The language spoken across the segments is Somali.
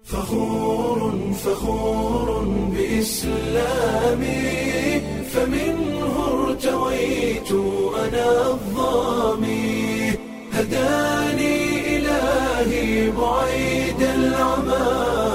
فخور فخور بإسلامي فمنه ارتويت أنا الظامي هداني إلهي بعيد العمى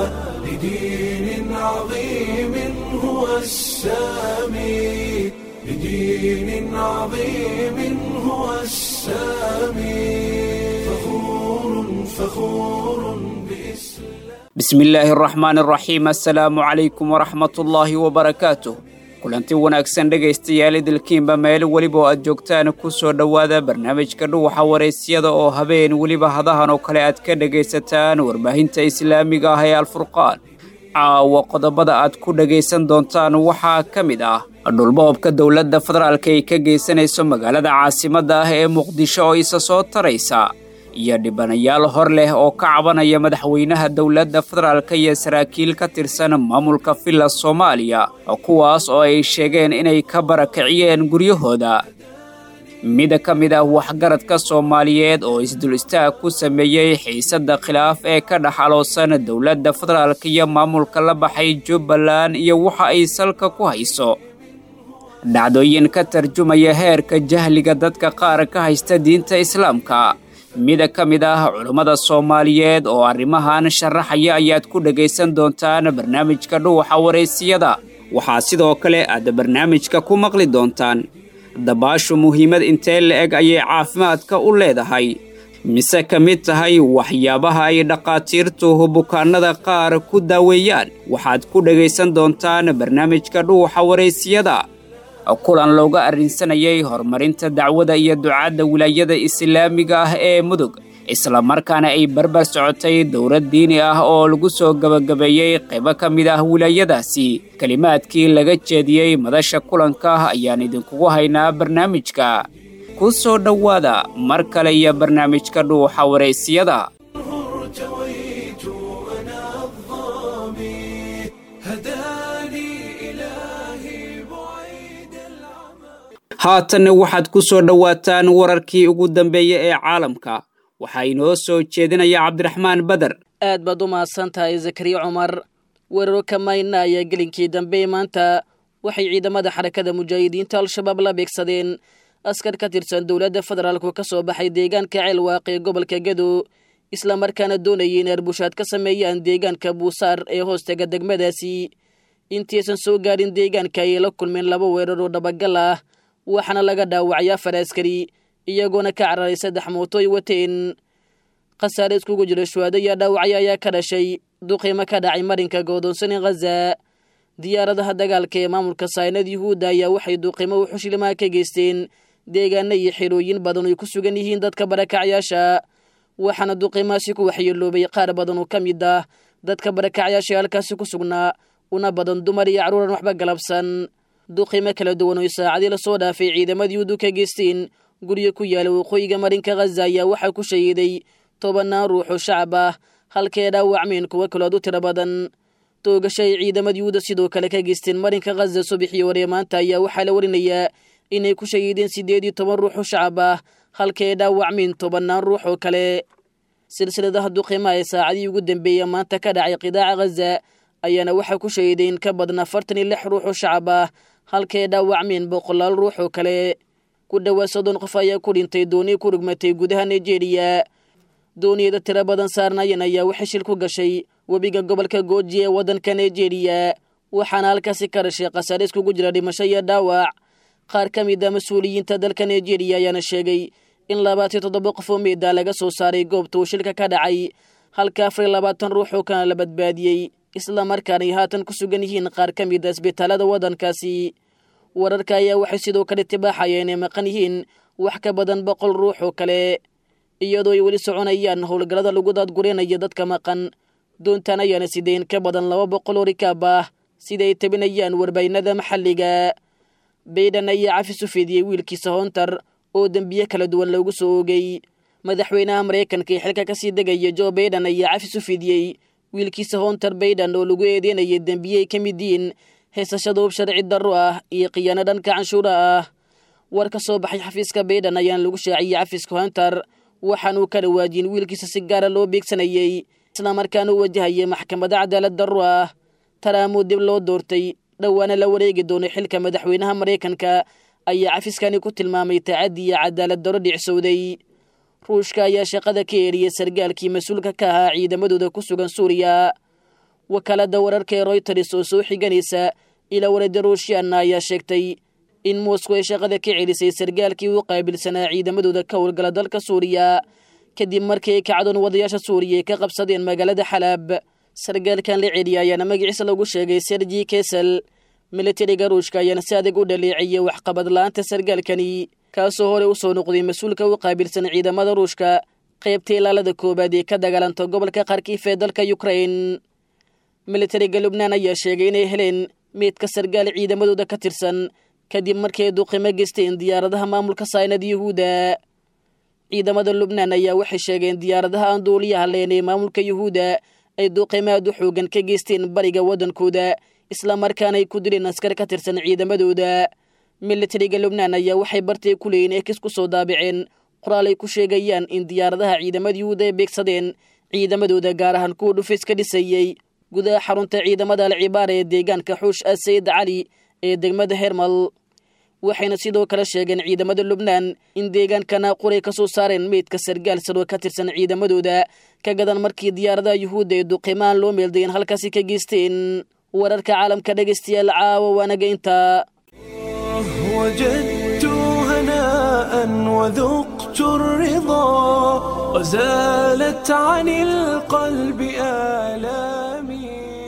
لدين عظيم هو السامي لدين عظيم هو السامي فخور فخور بإسلام bismillaahi araxmaan araxiim assalaamu calaykum waraxmatullaahi wabarakaatuh kulanti wanaagsan dhegaystayaal idilkiinba meel weliba oo aad joogtaan ku soo dhowaada barnaamijka dhuwaxa waraysyada oo habeen weliba hadahan oo kale aad ka dhegaysataan warbaahinta islaamiga ah ee alfurqaan caawa qodobada aad ku dhegaysan doontaan waxaa ka mid ah dhulboobka dowladda federaalka ay ka geysanayso magaalada caasimadda ah ee muqdisho oo isa soo taraysa iyo dhibanayaal hor leh oo ka cabanaya madaxweynaha dowladda federaalka iyo saraakiil ka tirsan maamulka villa soomaaliya kuwaas oo ay sheegeen inay ka barakiciyeen guryahooda mid ka mid ah waxgaradka soomaaliyeed oo isdul istaag ku sameeyey xiisadda khilaaf ee ka dhaxaloosan dowladda federaalka iyo maamulka la baxay jubbaland iyo waxa ay salka ku hayso dhacdooyin ka tarjumaya heerka jahliga dadka qaar ka haysta diinta islaamka mida ka mid ah culummada soomaaliyeed oo arrimahan sharaxaya ayaad ku dhegaysan doontaan barnaamijka dhuwaxa waraysiyada waxaa sidoo kale aad barnaamijka ku maqli doontaan dabaashu muhiimad intee la-eg ayay caafimaadka u leedahay mise ka mid tahay waxyaabaha ay dhakhaatiirtu bukaanada qaar ku daaweeyaan waxaad ku dhegaysan doontaan barnaamijka dhuwaxa waraysiyada kulan looga arrinsanayay horumarinta dacwada iyo ducaadda wilaayada islaamiga ah ee mudug islamarkaana ay barbar socotay dowlad diini ah oo lagu soo gebagabeeyey qaybo ka mid ah wilaayadaasi kelimaadkii laga jeediyey madasha kulanka ayaan idinkugu haynaa barnaamijka ku soo dhowaada mar kale iyo barnaamijka dhuuxa waraysiyada ارتويت أنا الظامي هداني إلهي بعيد العمى haatanna waxaad ku soo dhowaataan wararkii ugu dambeeya ee caalamka waxaa inoo soo jeedinaya cabdiraxmaan beder aad baad u mahadsan tahay zakariya cumar weeraro ka mayna ayaa gelinkii dambe maanta waxay ciidamada xarakada mujaahidiinta al-shabaab la beegsadeen askar ka tirsan dowladda federaalku ka soo baxay deegaanka ceelwaaq ee gobolka gedo islamarkaana doonayay in arbushaad ka sameeyaan deegaanka buusaar ee hoostaga degmadaasi intiisan soo gaadhin deegaanka ayay la kulmeen laba weerar oo dhabagal ah waxaana laga dhaawacay afar askari iyagoona ka cararay saddex mooto ay wateen khasaare iskugu jira shuhaado iyo dhaawacyo ayaa ka dhashay duqiimo ka dhacay marinka goodoonsane khaza diyaaradaha dagaalka ee maamulka saynad yuhuudda ayaa waxay duqiimo u xushlimaa ka geysteen deegaano iyo xerooyin badan ay ku sugan yihiin dadka barakacyaasha waxaana duqiimaasi ku waxyeeloobay qaar badan oo ka mid ah dadka barakacyaasha halkaasi ku sugnaa una badan dumar iyo carruuran waxba galabsan duqiimo kala duwan oo saacadii lasoo dhaafay ciidamadii udu ka geysteen guryo ku yaala waqooyiga marinka khaza ayaa waxaa ku shahiiday tobannaan ruux oo shacab ah halkee dhaawacmeen kuwo kalood u tiro badan toogasho ay ciidamadii uda sidoo kale ka geysteen marinka khaza subaxii hore maanta ayaa waxaa la warinayaa inay ku shahiideen siddeed iyo toban ruux oo shacab ah halkee dhaawacmeen tobannaan ruux oo kale silsiladaha duqiimaha ee saacadii ugu dambeeya maanta ka dhacay qidaaca khaza ayaana waxaa ku shahiideen ka badan afartan iyo lix ruux oo shacab ah halkee dhaawacmeen boqolaal ruux oo kale ku dhowaad soddon qof ayaa ku dhintay dooni ku rugmatay gudaha nigeria dooniyada tiro badan saarnayan ayaa waxay shil ku gashay webiga gobolka gooji ee waddanka nigeria waxaana halkaasi ka dhashay khasaare iskugu jira dhimasho iyo dhaawac qaar ka mid a mas-uuliyiinta dalka nigeria ayaana sheegay in labaatiyo toddoba qof oo meeda laga soo saaray goobta uu shilka ka dhacay halka afar iyo labaatan ruux oo kana la badbaadiyey islamarkaanay haatan ku sugan yihiin qaar ka mid a isbitaalada waddankaasi wararka ayaa waxay sidoo kale tibaaxaya inay maqan yihiin wax ka badan boqol ruux oo kale iyadoo ay weli soconayaan howlgallada lagu daadgureenaya dadka maqan doontaan ayaana sideen ka badan laba boqol oo rikaab ah sida ay tabinayaan warbaahinada maxalliga bayden ayaa cafis u fidiyey wiilkiisa hoontar oo dembiye kala duwan loogu soo oogay madaxweynaha maraykanka ee xilka kasii degaya jo bayden ayaa cafis u fidiyey wiilkiisa hoontar bayden oo lagu eedeynayay dembiye ay ka mid yihiin heesashada hub sharci darro ah iyo khiyaano dhanka canshuura ah war ka soo baxay xafiiska bayden ayaan lagu shaaciyey cafiska hunter waxaanuu ka dhawaajin wiilkiisa si gaara loo beegsanayey islamarkaana u wajahaya maxkamada cadaalad darro ah taraamuu dib loo doortay dhowaana la wareegi doonay xilka madaxweynaha maraykanka ayaa cafiskani ku tilmaamay tacaddi iyo cadaalad darro dhicsowday ruushka ayaa shaqada ka eeriyey sargaalkii mas-uulka ka ahaa ciidamadooda ku sugan suuriya wakaaladda wararka ee royters oo soo xiganaysa ilaa warada ruushyaanna ayaa sheegtay in moscow ay shaqada ka celisay sargaalkii u qaabilsanaa ciidamadooda ka howlgala dalka suuriya kadib markii ay kacdoon wadayaasha suuriya ay ka qabsadeen magaalada xalaab sargaalkan la celiya ayaana magaciisa lagu sheegay sergi kesel militariga ruushka ayaana si adag u dhaleeciyey waxqabad la-aanta sargaalkani kaasoo horey u soo noqday mas-uulka u qaabilsan ciidamada ruushka qaybta ilaalada koowaad ee ka dagaalanta gobolka kharkiif ee dalka ukrain militariga lubnaan ayaa sheegay inay heleen meydka sargaal ciidamadooda ka tirsan kadib markii ay duqimo geysteen diyaaradaha maamulka saynad yuhuudda ciidamada lubnaan ayaa waxay sheegeen diyaaradaha aan duuliyaha leen ee maamulka yuhuudda ay duqimo aad u xoogan ka geysteen bariga waddankooda islamarkaana ay ku dileen askar ka tirsan ciidamadooda militariga lubnaan ayaa waxay bartay ku leeyiin ekis ku soo daabiceen qoraal ay ku sheegayaan in diyaaradaha ciidamada yuhuudda ay beegsadeen ciidamadooda gaar ahaan kuwa dhufis ka dhisayey gudaha xarunta ciidamada alcibaara ee deegaanka xuush a sayid cali ee degmada hermal waxayna sidoo kale sheegeen ciidamada lubnaan in deegaankana quray ka soo saareen meydka sargaal saroo ka tirsan ciidamadooda ka gadan markii diyaaradaha yuhuudda ee duqimaan loo meeldayen halkaasi ka geysteen wararka caalamka dhegaystayaal caawa waanaga intaa وجدت هناء وذقت الرضا وزالت عن القلب آلامي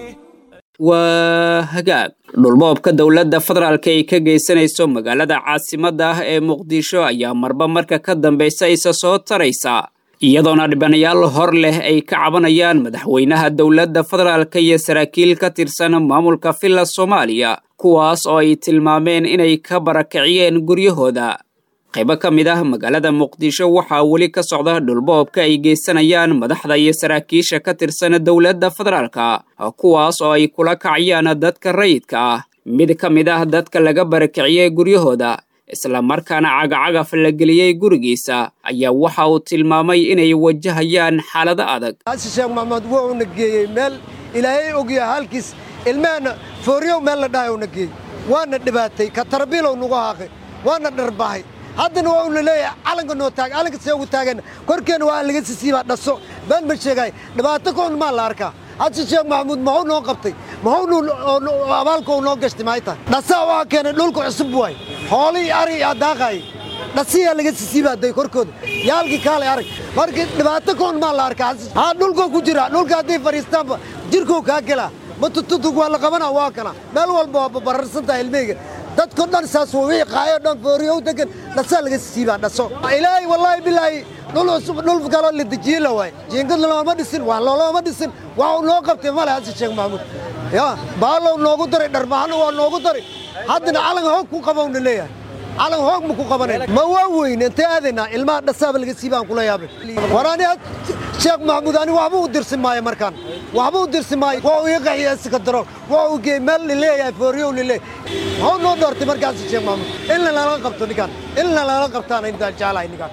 waa hagaag dhulboobka dowladda federaalka ay ka geysanayso magaalada caasimadda ah ee muqdisho ayaa marba marka ka dambaysa isa soo taraysa iyadoona dhibanayaal hor leh ay ka cabanayaan madaxweynaha dowladda federaalka iyo saraakiil ka tirsan maamulka villa soomaaliya kuwaas oo ay tilmaameen inay ka barakiciyeen guryahooda qaybo ka mid ah magaalada muqdisho waxaa weli ka socda dhulboobka ay geysanayaan madaxda iyo saraakiisha ka tirsan dowladda federaalka kuwaas oo ay kula kacayaan dadka rayidka ah mid ka mid ah dadka laga barakiciyey guryahooda islamarkaana cagacagaf la geliyey gurigiisa ayaa waxa uu tilmaamay inay wajahayaan xaalado adag xasan sheekh maxamed wuxuuna geeyey meel ilaahay ogyaha halkiis ilmaheenna fooryow meel la dhahay uuna geeyey waana dhibaatay ka tarbiilow nagu haaqay waana dharbahay haddana waa una leeyahay calanka noo taag calanka see ugu taageenna korkeenna waa laga sisiibaa dhaso been ma sheegaay dhibaato koon maa la arkaa xasan sheekh maxamuud muxuu noo qabtay muxuu abaalka uu noo gashtay maxay tahay dhasaa waxaa keenay dhulka cusub waay hoolihii ari aa daaqaayay dhasiyaa laga sisiibaaday korkooda yaalkii kaalay arag marka dhibaato koon maa la arkaa haa dhulkoo ku jira dhulka hadday fadhiistaanba jirkoo kaa gelaa matututug waa la qabanaa waa kana meel walba waa bararsantaha ilmeyga dadko dhan saas wixii qaayo dhan fooriyow degan dhasaa laga sisiibaa dhaso ilaahay wallaahi bilaahi dhul cusub dhul kaloo la dejiye la waay jiingad looma dhisin waa looloma dhisin waa uu noo qabtay male xasan sheekh maxamuud ya baalow noogu daray dharmahana waa noogu daray haddana calan hoog ku qabowna leeyahay calan hoog ma ku qabanayn ma waa weyn intee aadaynaa ilmaha dhasaaba laga siibaan kula yaabay war ani sheekh maxamuud ani waxba u dirsi maayo markaan waxba u dirsi maayo waa uu ii qaxiya isika daro waa uu geey meel lileeyahay fooriyow lileeyahay maxuu noo doortay markaas sheekh maxamuud in lala qabto ninkaan in lala qabtaan intaan jeclahay ninkaan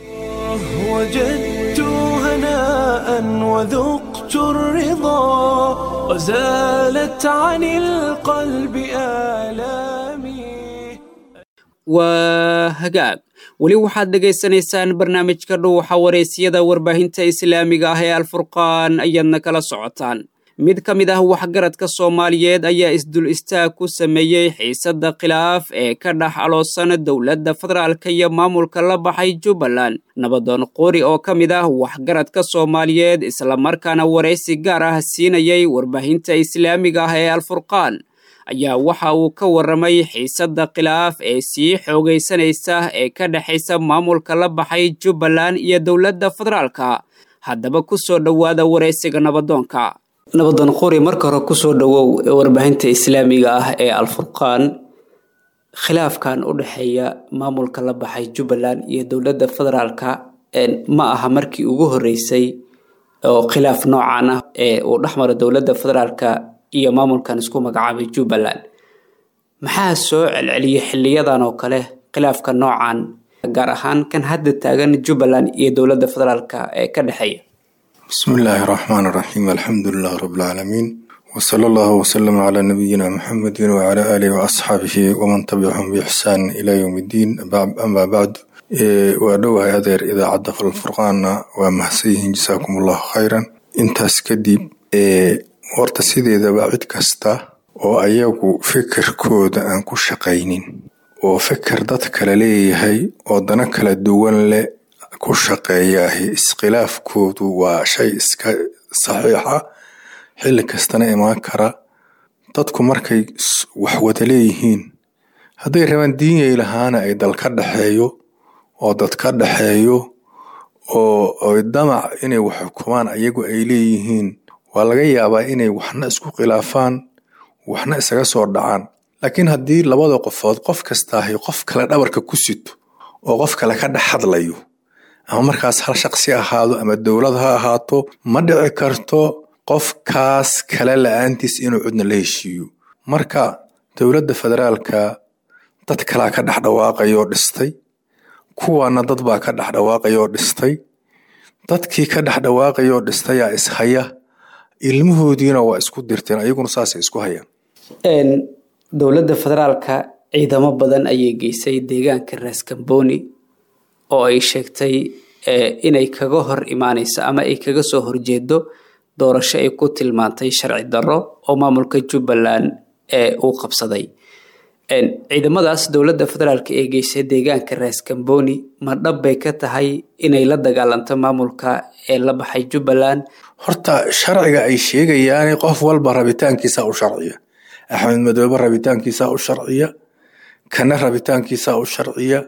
وجدت هناء وذقت الرضا وزالت عن القلب آلامي waa hagaag weli waxaad dhegaysanaysaan barnaamijka dhuuxa wareysiyada warbaahinta islaamiga ah ee alfurqaan ayaadna kala socotaan mid ka mid ah waxgaradka soomaaliyeed ayaa isdul istaag ku sameeyey xiisadda khilaaf ee ka dhex aloosan dowladda federaalka iyo maamulka la baxay jubbaland nabadoon qori oo ka mid ah waxgaradka soomaaliyeed islamarkaana waraysi gaar ah siinayay warbaahinta islaamiga ah ee alfurqaan ayaa waxa uu ka warramay xiisadda khilaaf ee sii xoogaysanaysa ee ka dhexaysa maamulka la baxay jubbaland iyo dowladda federaalka haddaba ku soo dhowaada waraysiga nabadoonka nabadoon qori marka hore kusoo dhowow warbaahinta islaamiga ah ee alfurqaan khilaafkan u dhexeeya maamulka la baxay jubbaland iyo dowladda federaalka ma aha markii ugu horreysay oo khilaaf noocan ah ee uu dhexmaro dowladda federaalka iyo maamulkan isku magacaabay jubbaland maxaa soo celceliyay xiliyadan oo kale khilaafka noocan gaar ahaan kan hadda taagan jubbaland iyo dowladda federaalka ee ka dhexeeya بسم الله الرحمن الرحيم الحمد لله رب العالمين وصلى الله وسلم على نبينا محمد وعلى آله وأصحابه ومن تبعهم بإحسان إلى يوم الدين أما بعد وأدوها هذير إذا عد في الفرقان ومحسيه جزاكم الله خيرا intaas kadib horta sideedaba cid kasta oo ayagu fikirkooda aan ku shaqaynin oo fikir dad kale leeyahay oo dana kala duwan leh ku shaqeeyaahi iskhilaafkoodu waa shay iska saxiixa xilli kastana imaan kara dadku markay wax wada leeyihiin hadday rabaan diinyay lahaana ay dal ka dhexeeyo oo dad ka dhexeeyo oo damac inay wax xukumaan ayagu ay leeyihiin waa laga yaabaa inay waxna isku khilaafaan waxna isaga soo dhacaan laakiin haddii labada qofood qof kastaahay qof kale dhabarka ku sito oo qof kale ka dhex hadlayo ama markaas hal shaqsi ahaado ama dowlad ha ahaato ma dhici karto qofkaas kale la-aantiis inuu cudna la heshiiyo marka dowladda federaalka dad kalaa ka dhex dhawaaqayoo dhistay kuwaana dad baa ka dhex dhawaaqayoo dhistay dadkii ka dhex dhawaaqayoo dhistayaa ishaya ilmahoodiina waa isku dirteen ayaguna saasay isku hayaan dowladda federaalka ciidamo badan ayay geysay deegaanka raaskambooni oo ay sheegtay inay kaga hor imaaneyso ama ay kaga soo horjeedo doorasho ay ku tilmaantay sharci darro oo maamulka jubbaland uu qabsaday ciidamadaas dowladda federaalka ee geysay deegaanka raaskambooni ma dhab bay ka tahay inay la dagaalanto maamulka ee la baxay jubbaland horta sharciga ay sheegayaan qof walba rabitaankiisa u sharciya axmed madoobe rabitaankiisa u sharciya kana rabitaankiisa u sharciya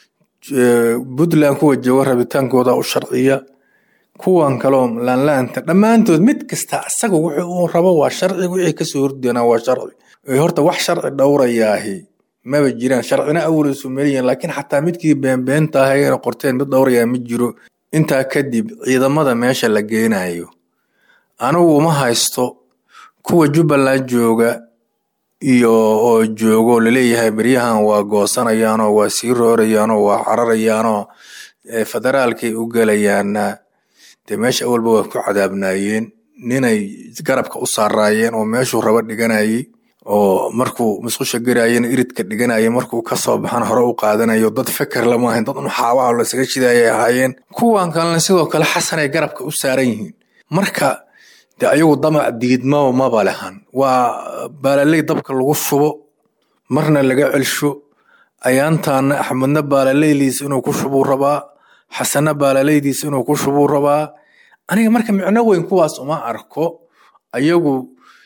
puntland kuwa jooga rabitaankooda u sharciya kuwan kaloo laanlaanta dhammaantood mid kasta asaga wuxuu uu rabo waa sharci wixii kasoo hordoonaa waa sharci horta wax sharci dhowrayaahi maba jiraan sharcina awalsu meliyan laakiin xataa midkii beenbeenta ahayna qorteen mid dhowrayaa ma jiro intaa kadib ciidamada meesha la geenayo anigu uma haysto kuwa jubbaland jooga iyo oo joogo laleeyahay beryahan waa goosanayaanoo waa sii roorayaanoo waa cararayaanoo federaalkay u gelayaana dee meesha awalba waa ku cadaabnaayeen ninay garabka u saaraayeen oo meeshuu raba dhiganayay oo markuu musqusha garaayena iridka dhiganaya markuu kasoo baxan hore u qaadanayo dad feker lama ahayn dad uxaabaha lasaga shidayay ahaayeen kuwan kalena sidoo kale xasanay garabka u saaran yihiin marka de ayagu damac diidmaba maba lehan waa baalaley dabka lagu shubo marna laga celsho ayaantaana axmedna baalaleydiis inuu ku shubuu rabaa xasana baalaleydiis inuu ku shubuu rabaa aniga marka micno weyn kuwaas uma arko ayagu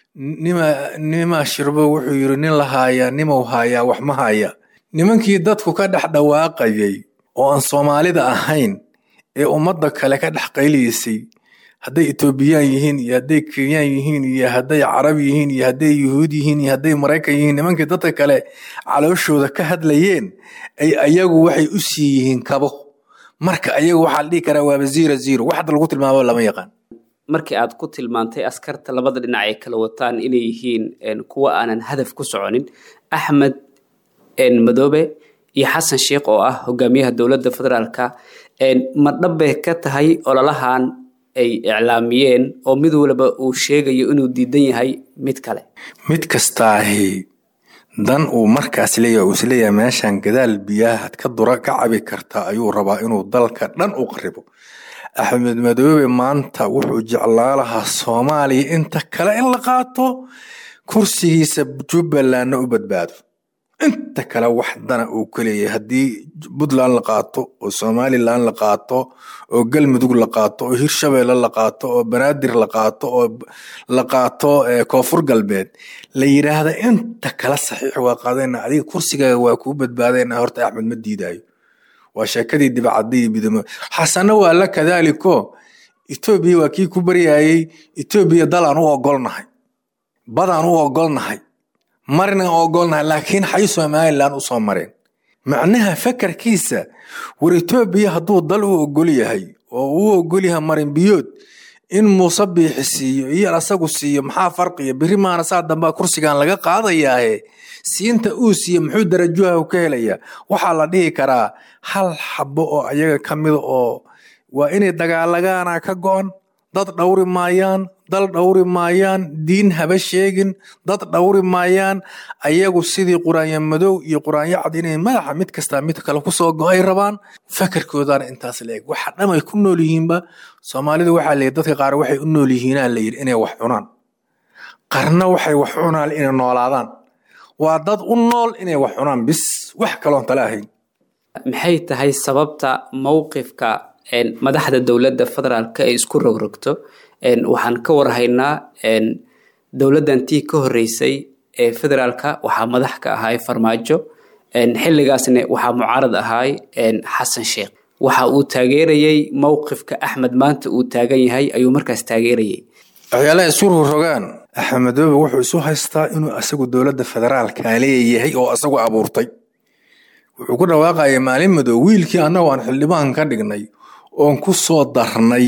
nimaa shirbo wuxuu yiri nin la haayaa nimau haayaa wax ma haya nimankii dadku ka dhex dhawaaqayay oo aan soomaalida ahayn ee ummadda kale ka dhex qayliysay hadday etoobiyaan yihiin iyo hadday kenyaan yihiin iyo hadday carab yihiin iyo hadday yuhuud yihiin iyo hadday maraykan yihiin nimankii dadka kale calooshooda ka hadlayeen ay ayagu waxay u sii yihiin kabo marka ayagu waxaa la dhihi karaa waaba zero zero wax hadda lagu tilmaamo lama yaqaan markii aad ku tilmaantay askarta labada dhinac ay kala wataan inay yihiin kuwa aanan hadaf ku soconin axmed madoobe iyo xasan sheikh oo ah hogaamiyaha dowladda federaalka ma dhabbay ka tahay ololahan ay iclaamiyeen oo mid walba uu sheegayo inuu diidan yahay mid kale mid kastaahi dan uu markaas leeyahay uu isleeyahay meeshan gadaal biyaha ka dura ka cabi kartaa ayuu rabaa inuu dalka dhan u qaribo axmed madoobe maanta wuxuu jeclaa lahaa soomaaliya inta kale in la qaato kursigiisa jubbalandna u badbaado inta kale wax dana uu ka leeyahay haddii puntland la qaato oo somalilan la qaato oo galmudug la qaato oo hirshabeelle la qaato oo banaadir la qaato oo la qaato koonfur galbeed la yidhaahda inta kale saxiix waa qaadayna adiga kursigaaga waa kuu badbaadayna horta axmed ma diidayo waa sheekadii dibacadii bidamo xasana waa la kadaaliko etoobiya waa kii ku baryayey etoobiya dalaan u ogolnahay badaan u ogolnahay marna ogolnahay laakiin xay somalilan u soo mareen macnaha fakarkiisa war etoobiya hadduu dal u ogol yahay oo uu ogol yahay marin biyood in muuse biixi siiyo iyo asagu siiyo maxaa farqiya beri maana saa dambaa kursigan laga qaadayaahe siinta uu siiye muxuu darajuha ka helayaa waxaa la dhihi karaa hal xabo oo ayaga ka mida oo waa inay dagaalagaana ka go-an dad dhowri maayaan dal dhowri maayaan diin haba sheegin dad dhowri maayaan ayagu sidii quraanyo madow iyo quraanyo cad inay madaxa mid kastaa mid kale kusoo go-ay rabaan fakarkoodaana intaas la eg waxa dham ay ku nool yihiinba soomaalidu waxaa layidhi dadka qaar waxay u nool yihiinaa la yidhi inay wax cunaan qarna waxay wax cunaan inay noolaadaan waa dad u nool inay wax cunaan bis wax kaloon tale ahayn maxay tahay sababta mowqifka madaxda dowladda federaalka ay isku rogrogto waxaan ka warhaynaa dowladdan tii ka horeysay ee federaalka waxaa madax ka ahaay farmaajo xilligaasna waxaa mucaarad ahaay xasan sheekh waxa uu taageerayey mowqifka axmed maanta uu taagan yahay ayuu markaas taageerayay waxyaalaha isu rogrogaan axmed madoobe wuxuu isu haystaa inuu asagu dowladda federaalka leeyahay oo asagu abuurtay wuxuu ku dhawaaqaya maalin madow wiilkii annagu aan xildhibaan ka dhignay oon ku soo darnay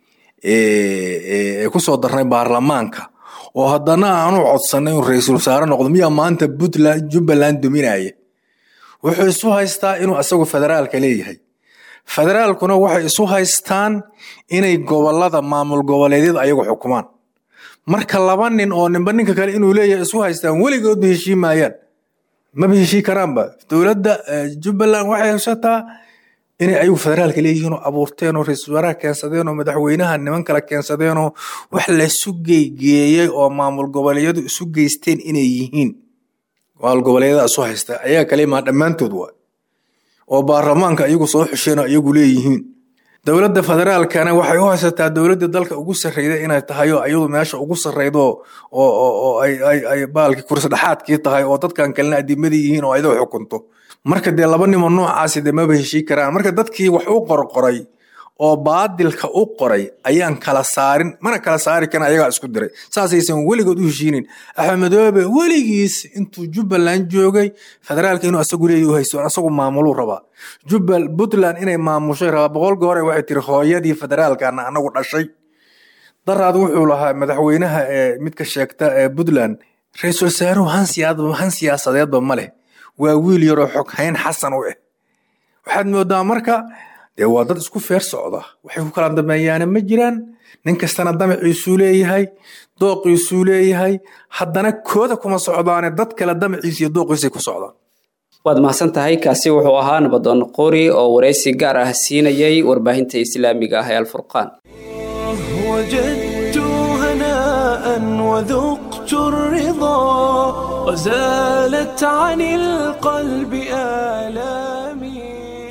ku soo darnay baarlamaanka oo haddana aanu codsanay inuu ra-iisul wasaare noqdo miyaa maanta puntland jubbaland duminaya wuxuu isu haystaa inuu asagu federaalka leeyahay federaalkuna waxay isu haystaan inay gobolada maamul goboleedyada ayagu xukumaan marka laba nin oo ninba ninka kale inuu leeyahay isu haystaan weligoodba heshii maayaan maba heshii karaanba dowladda jubbaland waxay haysataa inay ayagu federaalka leeyihiin oo abuurteen oo ra-iisul wasaaraha keensadeen oo madaxweynaha niman kale keensadeen oo wax laisu geygeeyey oo maamul goboleedyadu isu geysteen inay yihiin maamul goboleedyada isu haysta ayaga kale imaan dhammaantood waa oo baarlamaanka ayagu soo xusheen oo ayagu leeyihiin dowladda federaalkana waxay u haysataa dowladda dalka ugu sarreyda inay tahay oo ayadu meesha ugu sarreydo oo ay baalkii kursi dhexaadkii tahay oo dadkan kalena adimadii yihiin oo ayadoo xukunto marka dee laba nimo noocaasi dee maba heshii karaan marka dadkii wax u qorqoray oo baadilka u qoray ayaan kala saarin mana kala saari karin ayagaa isku diray saasaysan weligood u heshiinin axmed madoobe weligiis intuu jubbaland joogay federaalka inuu asagu leeyahy u haysto asagu maamuluu rabaa jubbal puntland inay maamushay rabaa boqol goore waxay tiri hooyadii federaalkana anagu dhashay daraad wuxuu lahaa madaxweynaha ee midka sheegta ee puntland ra-iisul wasaaruhu han siyaasadeedba ma leh waa wiil yaroo xoghayn xasan u ah waxaad moodaa marka dee waa dad isku feer socda waxay ku kala dameeyaana ma jiraan nin kastana damaciisuu leeyahay dooqiisuu leeyahay haddana kooda kuma socdaane dad kale damaciisa iyo dooqiisay ku socdaan waad mahadsan tahay kaasi wuxuu ahaa nabadoon qori oo waraysi gaar ah siinayay warbaahinta islaamiga ah ee alfurqaan وجدت هناء وذقت الرضا وزالت عن القلب آلامي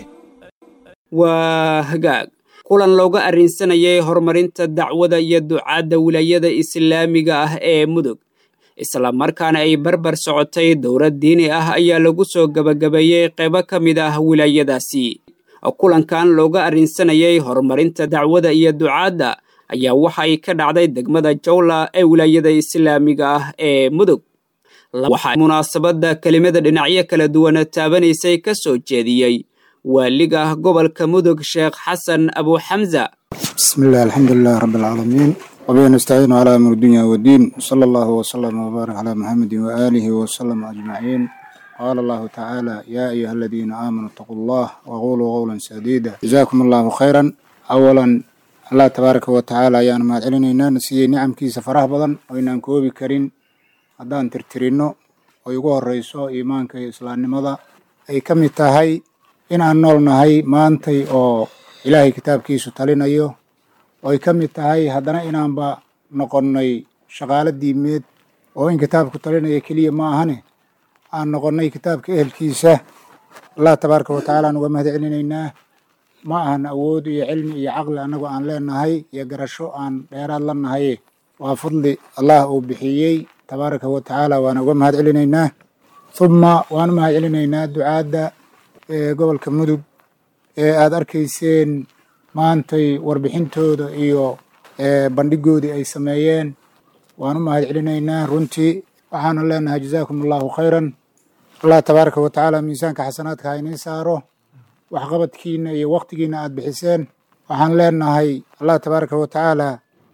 waa hagaag kulan looga arrinsanayay horumarinta dacwada iyo ducaadda wilaayada islaamiga ah ee mudug islamarkaana ay barbar socotay dowlad diini ah ayaa lagu soo gebagabeeyey qaybo ka mid ah wilaayadaasi kulankan looga arrinsanayay horumarinta dacwada iyo ducaadda ayaa waxay ka dhacday degmada jawla ee wilaayada islaamiga ah ee mudug waxaa munaasabadda kelimada dhinacyo kala duwana taabanaysay ka soo jeediyey waaliga gobolka mudug sheekh xasan abu xamza بسم الله الحمد لله رب العالمين وبه نستعين على أمر الدنيا والدين صلى الله وسلم وبارك على محمد وآله وسلم أجمعين قال الله تعالى يا أيها الذين آمنوا اتقوا الله وقولوا قولا سديدا جزاكم الله خيرا أولا الله تبارك وتعالى يا ما علينا نسي نعم كي سفره بدن وإن كوبي كرين هدان ترترينو ويقول الرئيس إيمانك إسلام نمضى أي كم تهي in aan nool nahay maantay oo ilaahay kitaabkiisu talinayo oo ay ka mid tahay haddana inaanba noqonnay shaqaalo diimeed oo in kitaabku talinaya keliya ma ahane aan noqonnay kitaabka ehelkiisa allah tabaaraka wa tacaala aan uga mahad celinaynaa ma ahan awood iyo cilmi iyo caqli annagu aan leenahay iyo garasho aan dheeraad la nahay waa fadli allah uu bixiyey tabaaraka wa tacaala waan uga mahad celinaynaa uma waan u mahad celinaynaa ducaadda ee gobolka mudug ee aada arkayseen maantay warbixintooda iyo bandhigoodii ay sameeyeen waan u mahad celinaynaa runtii waxaanu leenahay jazaakum allahu khayran allah tabaaraka wa tacaala miisaanka xasanaadka ha inii saaro waxqabadkiina iyo waktigiina aada bixiseen waxaan leenahay allah tabaaraka wa tacaala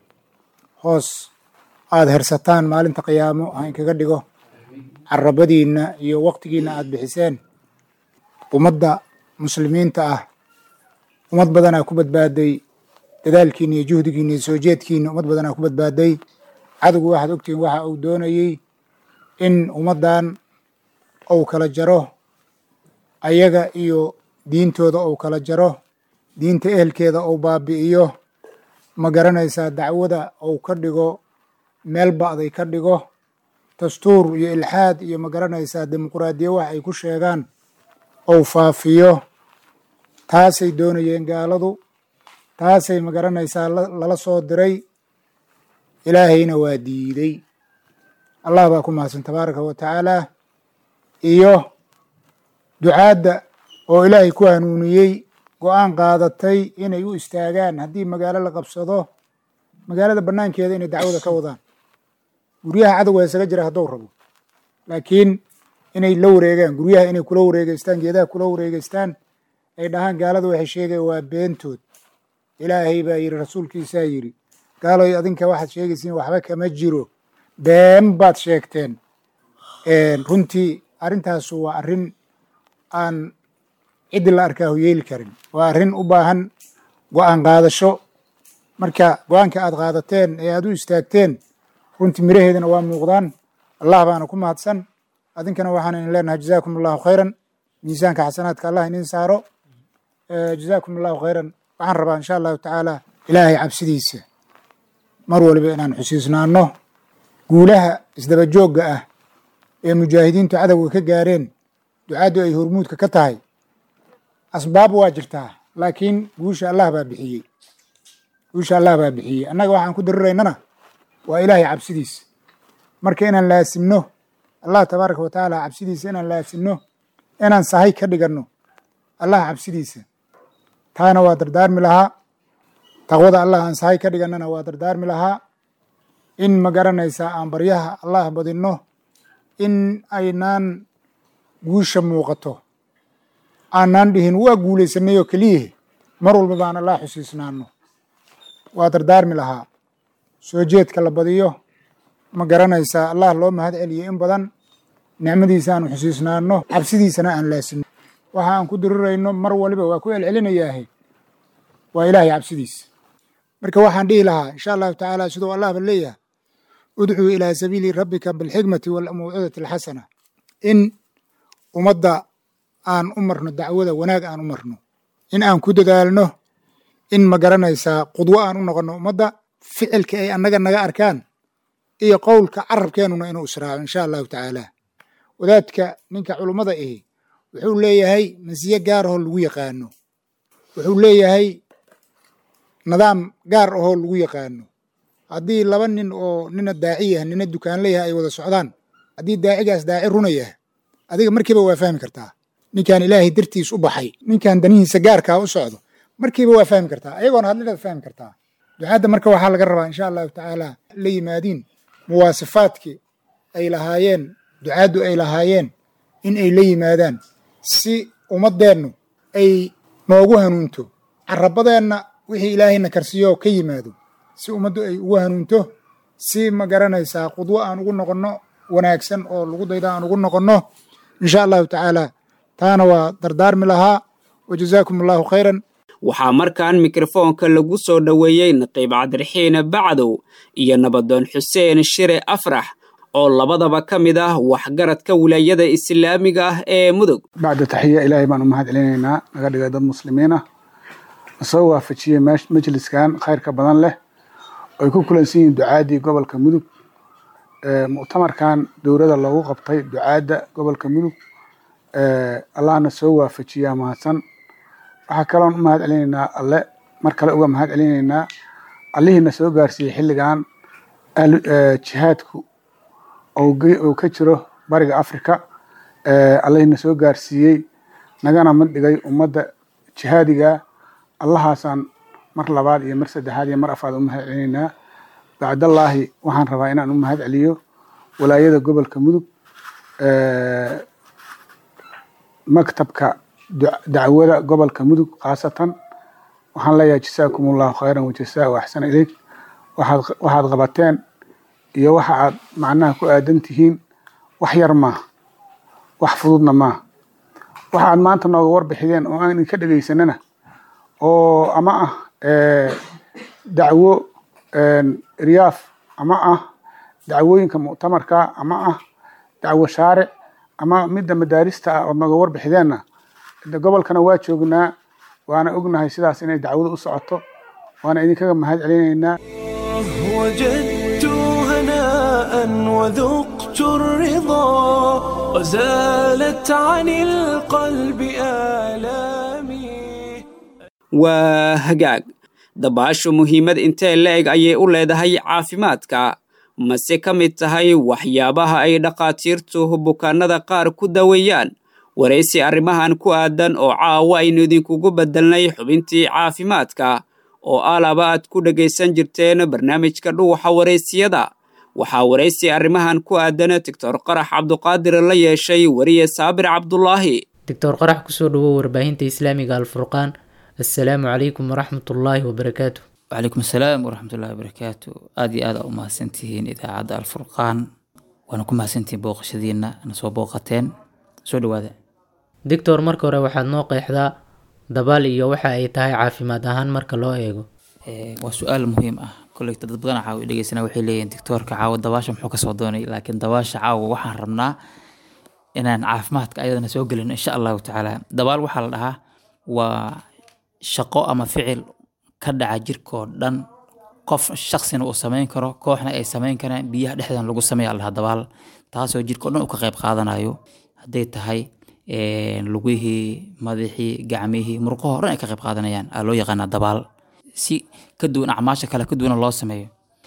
hoos aada hersataan maalinta qiyaamo ha inkaga dhigo carabadiina iyo waktigiina aada bixiseen ummadda muslimiinta ah ummad badanaa ku badbaaday dadaalkiina iyo juhdigiina iyo soo jeedkiina ummad badanaa ku badbaaday cadowgu waxaad ogtihiin waxa uu doonayey in ummaddan uu kala jaro ayaga iyo diintooda uu kala jaro diinta ehelkeeda uu baabi'iyo ma garanaysaa dacwada uu ka dhigo meel ba'day ka dhigo dastuur iyo ilxaad iyo ma garanaysaa dimuquraadiya wax ay ku sheegaan ou faafiyo taasay doonayeen gaaladu taasay ma garanaysaa lala soo diray ilaahayna waa diiday allah baa ku mahadsan tabaaraka wa tacaala iyo ducaadda oo ilaahay ku hanuuniyey go-aan qaadatay inay u istaagaan haddii magaalo la qabsado magaalada bannaankeeda inay dacwada ka wadaan guryaha cadowga isaga jira hadduu rabo laakiin inay la wareegaan guryaha inay kula wareegeystaan geedaha kula wareegeystaan ay dhahaan gaalada waxay sheegaya waa beentood ilaahay baa yidhi rasuulkiisaa yidhi gaaloy adinka waxaad sheegaysiin waxba kama jiro been baad sheegteen runtii arrintaasu waa arrin aan ciddi la arkaahu yeeli karin waa arrin u baahan go-aan qaadasho marka go-aanka aad qaadateen ee aad u istaagteen runtii miraheedana waa muuqdaan allah baana ku mahadsan adinkana waxaan idin leenahay jazaakum allahu khayran miisaanka xasanaadka allah idin saaro jazaakum allahu khayran waxaan rabaa insha allahu tacaala ilaahay cabsidiisa mar waliba inaan xusiisnaano guulaha isdaba joogga ah ee mujaahidiintu cadowga ka gaareen ducaaddu ay hormuudka ka tahay asbaab waa jirtaa laakiin guusha allah baa bixiyey guusha allah baa bixiyey annaga waxaan ku dariraynana waa ilaahay cabsidiisa marka inaan laasimno allah tabaaraka wa tacaala cabsidiisa inaan laasimno inaan sahay ka dhiganno allah cabsidiisa taana waa dardaarmi lahaa taqwada allah aan sahay ka dhigannana waa dardaarmi lahaa in ma garanaysaa aan baryaha allah badinno in aynaan guusha muuqato aanaan dhihin waa guulaysanay oo keliyahe mar walba baan allah xusiisnaano waa dardaarmi lahaa soo jeedka la badiyo ma garanaysaa allah loo mahad celiyo in badan nicmadiisa aanu xusiisnaano cabsidiisana aan laasimno waxa aan ku dirirayno mar waliba waa ku celcelinayaahe waa ilaahay cabsidiisa marka waxaan dhihi lahaa insha allahu tacaala siduu allahba leeyahay udcuu ilaa sabiili rabbika bilxikmati walmawcidati alxasana in ummadda aan u marno dacwada wanaag aan u marno in aan ku dadaalno in ma garanaysaa qudwo aan u noqonno ummadda ficilka ay annaga naga arkaan iyo qowlka carabkeenuna inuu israaco insha allahu tacaala wadaadka ninka culummada ahi wuxuu leeyahay masiye gaar ahoo lagu yaqaano wuxuu leeyahay nidaam gaar ahoo lagu yaqaano haddii laba nin oo nina daaci yah nina dukaanleyaha ay wada socdaan haddii daacigaas daaci runa yah adiga markiiba waa fahmi kartaa ninkan ilaahay dartiis u baxay ninkan danihiisa gaarkaa u socdo markiiba waa fahmi kartaa ayagoona hadlinaad fahmi kartaa ducaadda marka waxaa laga rabaa insha allahu tacaala la yimaadiin muwaasifaadkii ay lahaayeen ducaaddu ay lahaayeen in ay la yimaadaan si ummaddeennu ay noogu hanuunto carabadeenna wixii ilaahayna karsiyo ka yimaado si ummaddu ay ugu hanuunto si ma garanaysaa qudwo aan ugu noqonno wanaagsan oo lagu dayda aan ugu noqonno insha allahu tacaala taana waa dardaarmi lahaa wa jazaakum allahu khayran waxaa markaan mikrofoonka lagu soo dhoweeyey naqiib cabdiraxiin bacdow iyo nabadoon xuseen shire afrax oo labadaba ka mid ah waxgaradka wilaayada islaamiga ah ee mudug bacda taxiya ilaahay baan u mahad celinaynaa naga dhigay dad muslimiin ah nasoo waafajiyey majliskan khayrka badan leh ay ku kulansan yihiin ducaadii gobolka mudug muctamarkan dowladda loogu qabtay ducaadda gobolka mudug allahna soo waafajiyaa mahadsan waxaa kaloon u mahad celinaynaa alle mar kale uga mahad celinaynaa allihiina soo gaarsiiyey xilligan jihaadku uu ka jiro bariga africa allahiina soo gaarsiiyey nagana mid dhigay ummadda jihaadiga allahaasaan mar labaad iyo mar saddexaad iyo mar afaad u mahad celinaynaa bacdallaahi waxaan rabaa inaan u mahad celiyo walaayada gobolka mudug maktabka dacwada gobolka mudug khaasatan waxaan leeyahay jasaakum allahu khayran wajasaa u axsana ileyk waxaad qabateen iyo waxa aad macnaha ku aadan tihiin wax yar maaha wax fududna maaha waxa aad maanta nooga warbixideen oo aan idinka dhegaysanana oo ama ah dacwo riyaaf ama ah dacwooyinka muctamarka ama ah dacwo shaaric ama midda madaarista ah ood naga warbixideenna gobolkana waa joognaa waana ognahay sidaas inay dacwada u socoto waana idinkaga mahad celinaynaa وجدت هناء وذقت الرضا وزالت عن القلب آلامي waa hagaag dabaashu muhiimad intee la-eg ayay u leedahay caafimaadka mase ka mid tahay waxyaabaha ay dhakhaatiirtu bukaanada qaar ku daweeyaan waraysi arrimahan ku aadan oo caawa aynu idinkugu beddelnay xubintii caafimaadka oo alaba aad ku dhegaysan jirteen barnaamijka dhuuxa waraysiyada waxaa waraysi arrimahan ku aadan doctor qarax cabduqaadir la yeeshay weriye saabir cabdulaahi doctor qarax kusoo dhawow warbaahinta islaamiga alfurqaan assalaamu calaykum waraxmatullaahi wabarakaatu وعليكم السلام ورحمة الله وبركاته آدي آد أو مهسنتين إذا عاد الفرقان وأنا كم مهسنتين بوق شدينا أنا سو بوقتين سو دوادا doctor marka hore waxaad noo qeexdaa dabaal iyo waxa ay tahay caafimaad ahaan marka loo eego waa su-aal muhiim ah kolley dad badan caawa dhegeysana waxay leeyihin doctoorka caawa dabaasha muxuu kasoo doonay laakiin dabaasha caawa waxaan rabnaa inaan caafimaadka ayadana soo gelin insha allahu tacaala dabaal waxaa la dhahaa waa shaqo ama ficil ka dhaca jirkoo dhan qof shaksina uu samayn karo kooxna ay samayn karaan biyaha dhexdan lagu sameeya lahaa dabaal taasoo jirkao dhan uu ka qayb qaadanayo hadday tahay lugihii madaxii gacmihii murqaho dhan ay ka qayb qaadanayaan aa loo yaqaanaa dabaal si ka duwan acmaasha kale ka duwana loo sameeyo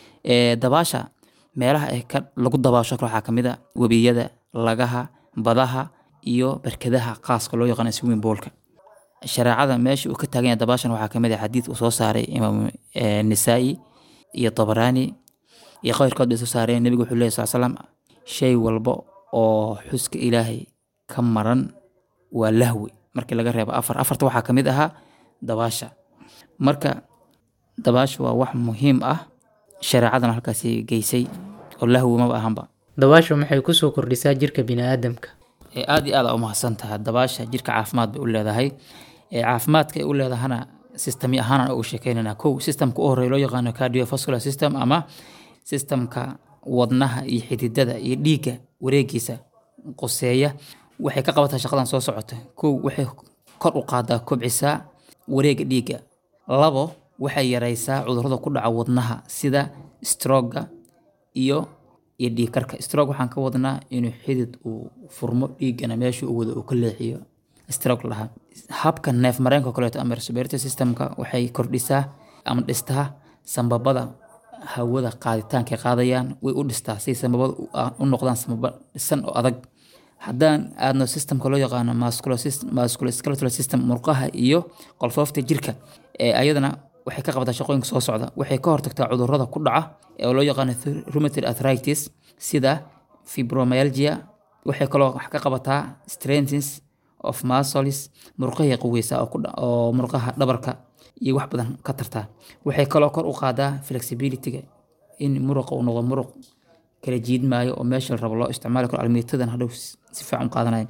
dabaasha meelaha ay ka lagu dabaasho kale waxaa kamid a webiyada lagaha badaha iyo barkadaha qaaska loo yaqaana swimming poolka shareecada meesha uu ka taagan yahay dabaashan waxaa kamid ah xadiid uu soo saaray imaam nisaa'i iyo tabaraani iyo qayrkood bay soo saareen nebigu wuxuu leeyahy sal slam shay walba oo xuska ilaahay ka maran waa lahwi markii laga reebo afar afarta waxaa kamid ahaa dabaasha marka dabaasha waa wax muhiim ah shareecadana halkaasi geysay oo lahwi maba ahanba dabaashu maxay kusoo kordhisaa jirka biniaadamka aada iyo aad u mahadsan tahay dabaasha jirka caafimaad bay u leedahay caafimaadka ay u leedahana sistami ahaan ugu sheekeynana kow sistamka u horey loo yaqaano cardiovascular system ama sistamka wadnaha iyo xididada iyo dhiigga wareegiisa qoseeya waxay ka qabataa shaqadan soo socota kow waxay kor u qaadaa kobcisaa wareega dhiigga labo waxay yareysaa cudurrada ku dhaca wadnaha sida stroga iyo iyo dhiigkarka strog waxaan ka wadnaa inuu xidid uu furmo dhiiggana meesha uu wado uu ka leexiyo strog lahaa habka neef mareenka kaleeto ama respiratory systemka waxay kordhisaa ama dhistaa sambabada hawada qaaditaanka qaadayaan way u dhistaa si sambabada u noqdaan sambaba dhisan oo adag haddaan aadno systemka loo yaqaano musculoskeletal system murqaha iyo qolfoofta jirka ayadana waxay ka qabataa shaqooyinka soo socda waxay ka hortagtaa cudurrada ku dhaca oo loo yaqaano rheumatoid arthritis sida fibromyalgia waxay kaloo wax ka qabataa strengths of muscles murqahay qaweysaa oo murqaha dhabarka iyo wax badan ka tartaa waxay kaloo kor u qaadaa flexibilityga in muruqa uu noqdo muruq kala jiidmaayo oo meesha la rabo loo isticmaali karo almiitadan hadhow si fiican u qaadanayo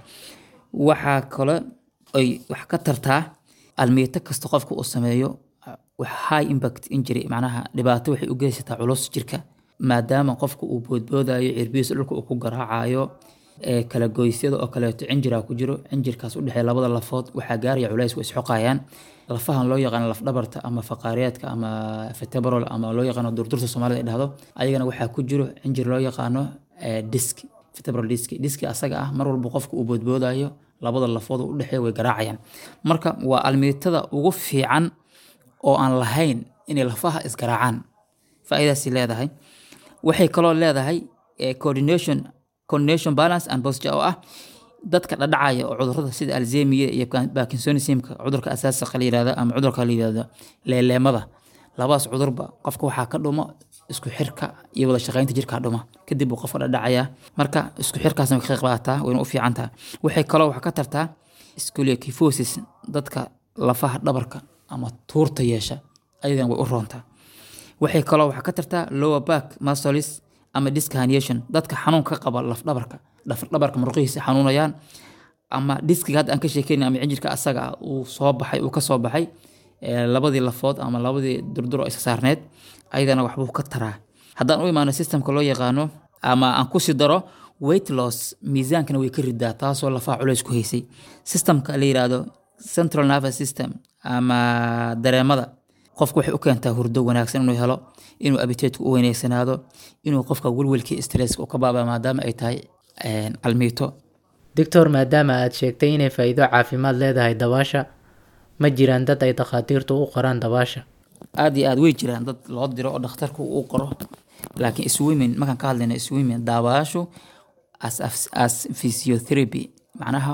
waxaa kale ay wax ka tartaa almiito kasta qofka uu sameeyo high impact injury macnaha dhibaato waxay u geysataa culus jirka maadaama qofka uu boodboodayo cirbihiisa dhulka uu ku garaacayo kala goysyada oo kaleeto cinjiraa ku jiro cinjirkaas udhexeeya labada lafood waxaa gaaraya culays way isxoqayaan lafahan loo yaqaano lafdhabarta ama faqaariyaadka ama vertebral ama loo yaqaano durdurta soomaalida ay dhahdo ayagana waxaa ku jiro cinjir loo yaqaano disk vertebral disk diski asaga ah mar walba qofka uu boodboodayo labada lafood oo udhexeeya way garaacayaan marka waa almiitada ugu fiican oo aan lahayn inay lafaha isgaraacaan faa'iidaasi leedahay waxay kaloo leedahay coordination coordination balance and posture oo ah dadka dhadhacaya oo cudurrada sida alzemiya iyo parkinsonismka cudurka asaasiqa la yirahdo ama cudurka la yirahdo leeleemada labadaas cudurba qofka waxaa ka dhumo isku xirka iyo wada shaqaynta jirka dhuma kadib uu qofka dhadhacaya marka isku xirkaasna way ka qayb qaadataa wayna u fiican tahay waxay kaloo wax ka tartaa scoliokifosis dadka lafaha dhabarka ama tuurta yeesha ayadana way u roontaa waxay kaloo wax ka tartaa lower back muscles ama disc herniation dadka xanuun ka qaba lafdhabarka lafdhabarka murqihiisa xanuunayaan ama diskiga hadda aan ka sheekeyn ama cinjirka asaga ah uu soo baxay uu ka soo baxay labadii lafood ama labadii durdur oo isa saarneed ayadana waxbuu ka taraa haddaan u imaano systemka loo yaqaano ama aan kusii daro weight loss miisaankana way ka ridaa taasoo lafaha culays ku haysay systemka la yiraahdo central nervous system ama dareemada qofku waxay u keentaa hurdo wanaagsan inuu helo inuu abiteedku u wanaagsanaado inuu qofka welwelkii stresska u ka baaba maadaama ay tahay almiito doctor maadaama aad sheegtay inay faa'iido caafimaad leedahay dabaasha ma jiraan dad ay dhakhaatiirtu u qoraan dabaasha aad iyo aad way jiraan dad loo diro oo dhakhtarku uu qoro laakiin swimming markaan ka hadlayna swimming daabaashu as, as, as physiotherapy macnaha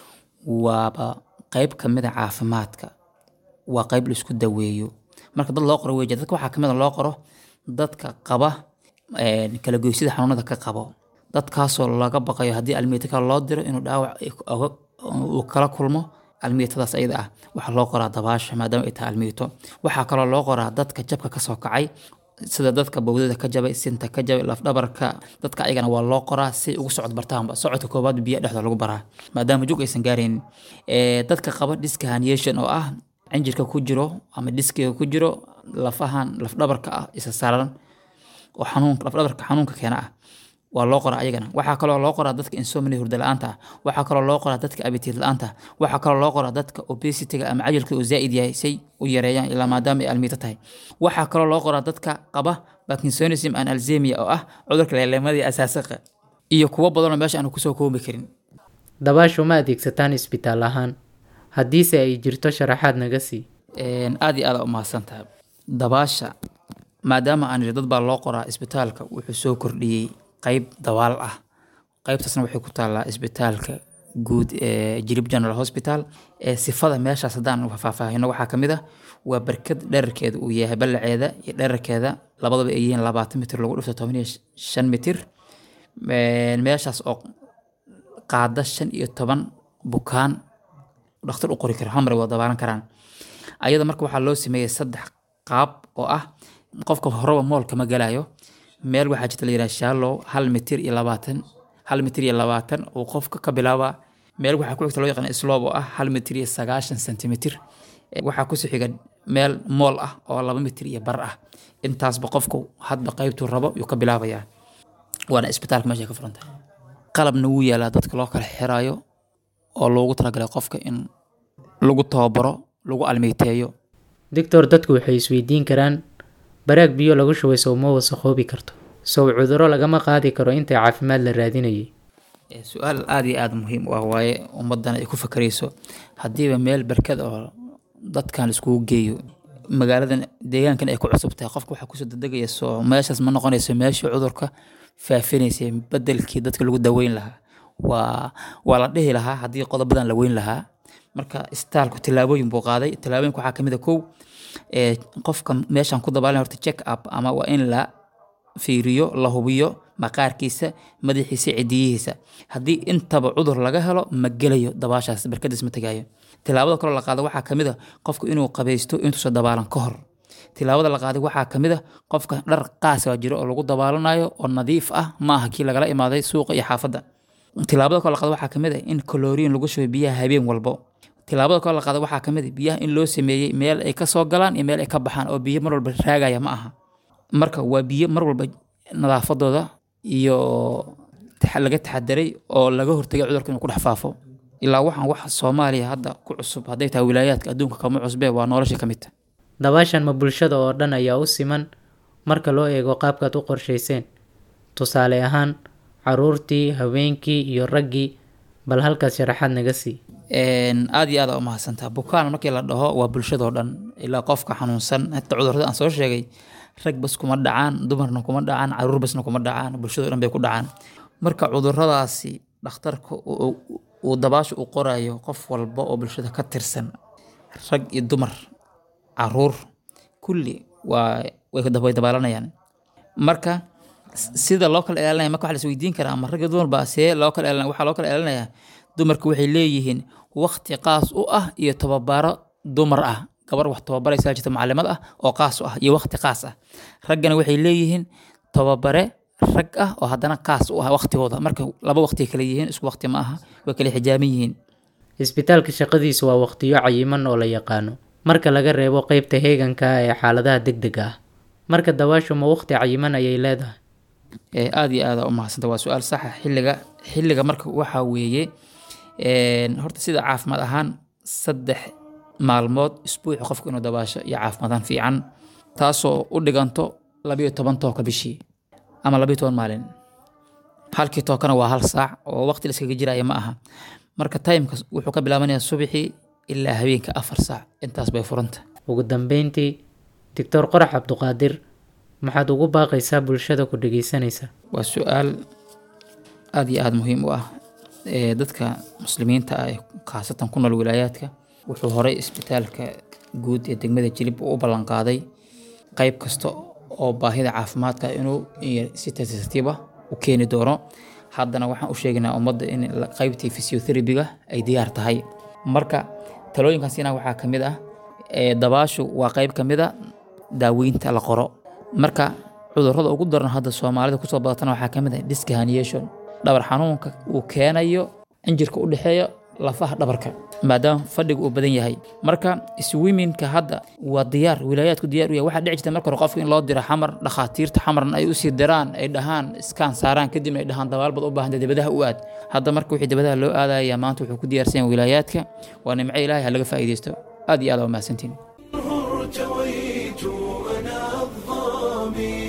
waaba qeyb kamid a caafimaadka waa qeyb la isku daweeyo marka dad loo qoro wey jira dadka waxaa kamid a loo qoro dadka qaba kala goysida xanuunada ka qabo dadkaasoo laga baqayo haddii almiito kale loo diro inuu dhaawac uu kala kulmo almiitadaas ayada ah waxaa loo qoraa dabaasha maadaama ay tahay almiito waxaa kaloo loo qoraa dadka jabka kasoo kacay sida dadka bowdada ka jabay sinta ka jabay lafdhabarka dadka ayagana waa loo qoraa si ugu socod bartaanba socodka koobaad biya dhexda lagu baraa maadaama jug aysan gaaraynin dadka qaba diska herniation oo ah cinjirka ku jiro ama diskiga ku jiro lafahan lafdhabarka ah isa saaran oo xanuunka lafdhabarka xanuunka keena ah waa loo qoraa ayagana waxaa kaloo loo qoraa dadka insomnia hurda la-aanta ah waxaa kaloo loo qoraa dadka abitiid la-aanta ah waxaa kaloo loo qoraa dadka obesitiga ama cajalka uu zaa'id yahay say u yareeyaan ilaa maadaama ay almiito tahay waxaa kaloo loo qoraa dadka qaba parkinsonism and alzemia oo ah cudurka leeleemadii asaasaqa iyo kuwo badanoo meesha aanu kusoo koobi karin dabaashu ma adeegsataan isbitaal ahaan haddiise ay jirto sharaxaad naga sii aad iyo aada u mahadsan tahay dabaasha maadaama aan dad baa loo qoraa isbitaalka wuxuu soo kordhiyey qeyb dabaal ah qeybtaasna waxay ku taallaa isbitaalka guud ee jirib general hospital ee sifada meeshaas haddaan faahfaahino waxaa ka mid ah waa barkad dherarkeeda uu yahay ballaceeda iyo dherarkeeda labadaba ay yihiin labaatan mitir lagu dhifto toban iyo shan mitir meeshaas oo qaada shan iyo toban bukaan dhakhtar u qori kara hamar waa dabaalan karaan ayada marka waxaa loo sameeyey saddex qaab oo ah qofka horeba moolka ma galayo meel waxaa jirta la yidhaha shallow hal mitir iyo labaatan hal mitir iyo labaatan uu qofka ka bilaaba meel waxaa ku xigta loo yaqaan slob oo ah hal mitir iyo sagaashan sentimitir waxaa kusoo xiga meel mool ah oo laba mitir iyo bar ah intaasba qofku hadba qaybtuu rabo yuu ka bilaabayaa waana isbitaalka meesha ka furan tahay qalabna wuu yaalaa dadka loo kala xiraayo oo loogu talagalay qofka in lagu tababaro lagu almeyteeyo doctor dadku waxay isweydiin karaan baraag biyo lagu shubay sow ma wasaqoobi karto sow cuduro lagama qaadi karo inta caafimaad la raadinayay su-aal aada iyo aada muhiim u ah waaye ummaddan ay ku fakarayso haddiiba meel barkad oo dadkan laiskugu geeyo magaaladan deegaankan ay ku cusub tahay qofka waxaa kusoo dadegaya soo meeshaas ma noqonayso meeshii cudurka faafinaysay bedelkii dadka lagu daweyn lahaa waa waa la dhihi lahaa haddii qodobadan la weyn lahaa marka istaalku tillaabooyin buu qaaday tillaabooyinka waxaa kamid a kow qofka meeshan ku dabaalan horta check up ama waa in la fiiriyo la hubiyo maqaarkiisa madaxiisa cidiyihiisa haddii intaba cudur laga helo ma gelayo dabaashaas barkadiis ma tegaayo tilaabada kaloo la qaado waxaa kamid a qofku inuu qabaysto intuusan dabaalan ka hor tilaabada la qaaday waxaa kamid a qofka dhar qaasa jiro oo lagu dabaalanayo oo nadiif ah ma aha kii lagala imaaday suuqa iyo xaafadda tilaabada kaloo la qaado waxaa kamid a in kaloriin lagu shubo biyaha habeen walbo tilaabada kaloo la qaado waxaa kamid a biyaha in loo sameeyey meel ay kasoo galaan iyo meel ay ka baxaan oo biyo mar walba raagaya ma aha marka waa biyo mar walba nadaafadooda iyo laga taxadaray oo laga hortagay cudurka inuu ku dhex faafo ilaa waxaan wax soomaaliya hadda ku cusub hadday tahay wilaayaadka adduunka kama cusbee waa nolosha ka mid ta dabaashan ma bulshada oo dhan ayaa u siman marka loo eego qaabkaad u qorshayseen tusaale ahaan caruurtii haweenkii iyo raggii bal halkaas sharaxaad naga sii aada iyo aada umahadsantaa bukaan markii la dhaho waa bulshadoo dhan ilaa qofka xanuunsan hata cudurada aan soo sheegay rag bas kuma dhacaan dumarna kuma dhacaan caruur basna kuma dhacaan bulshado dhan bay ku dhacaan marka cuduradaasi dhakhtarka uu dabaasha u qorayo qof walba oo bulshada ka tirsan rag iyo dumar caruur kulli waa way dabaalanayaan marka sida loo kala ilaalinaya marka waxa la isweydiin karaa ama rag iyo dumar baa see loo kala ilaalinaya waxaa loo kala ilaalinayaa dumarku waxay leeyihiin waqti qaas u ah iyo tababaro dumar ah gabar wax tababaraysaa jirta maclimad ah oo qaas u ah iyo waqti qaas ah raggana waxay leeyihiin tababare rag ah oo haddana qaas u ah waqtigooda marka laba waqti kala yihiin isku waqti ma aha way kala xijaaban yihiin isbitaalka shaqadiisu waa waqtiyo cayiman oo la yaqaano marka laga reebo qeybta heeganka ah ee xaaladaha degdega ah marka dabaashu ma waqti cayiman ayay leedahay ee aada iyo aada u mahadsanta waa su-aal saxa xilliga xilliga marka waxaa weeye een, horta sida caafimaad ahaan saddex maalmood isbuuci qofku inuu dabaasho iyo caafimaadaan fiican taasoo u dhiganto labiyo toban tooka bishii ama labiyo toban maalin halkii tookana waa hal saac oo waqti la iskaga jiraya ma aha marka timeka wuxuu ka bilaabanayaa subaxii ilaa habeenka afar saac intaas bay furanta ugu dambeyntii doctor qorax cabduqaadir maxaad ugu baaqaysaa bulshada ku dhegeysanaysa waa su-aal aada iyo aada muhiim u ah ee dadka muslimiinta ah ee khaasatan ku nool wilaayaadka wuxuu horey isbitaalka guud ee degmada jilib u ballanqaaday qeyb kasta oo baahida caafimaadka inuu iyo si tartiib ah u keeni doono haddana waxaan u sheegaynaa ummadda in la- qeybtii physiotherapy-ga ay diyaar tahay marka talooyinkaasina waxaa ka mid ah ee dabaashu waa qeyb ka mid a daaweynta la qoro marka cudurrada ugu daran hadda soomaalida kusoo badatana waxaa ka mid ah disc herniation dhabar xanuunka uu keenayo injirka u dhexeeya lafaha dhabarka maadaama fadhiga uu badan yahay marka swiminka hadda waa diyaar wilaayaadku diyaar u yahay waxaa dhici jirta marka hore qofka in loo diro xamar dhakhaatiirta xamarna ay usii diraan ay dhahaan iskaan saaraan kadibna ay dhahaan dabaal bad u baahanta dibadaha u aad hadda marka wixii dibadaha loo aadaya maanta wuxuu ku diyaarsan yahay wilaayaadka waa nimco ilaahay ha laga faa'iidaysto aad iyo aad waa mahadsantiin ارتويت أنا الظامي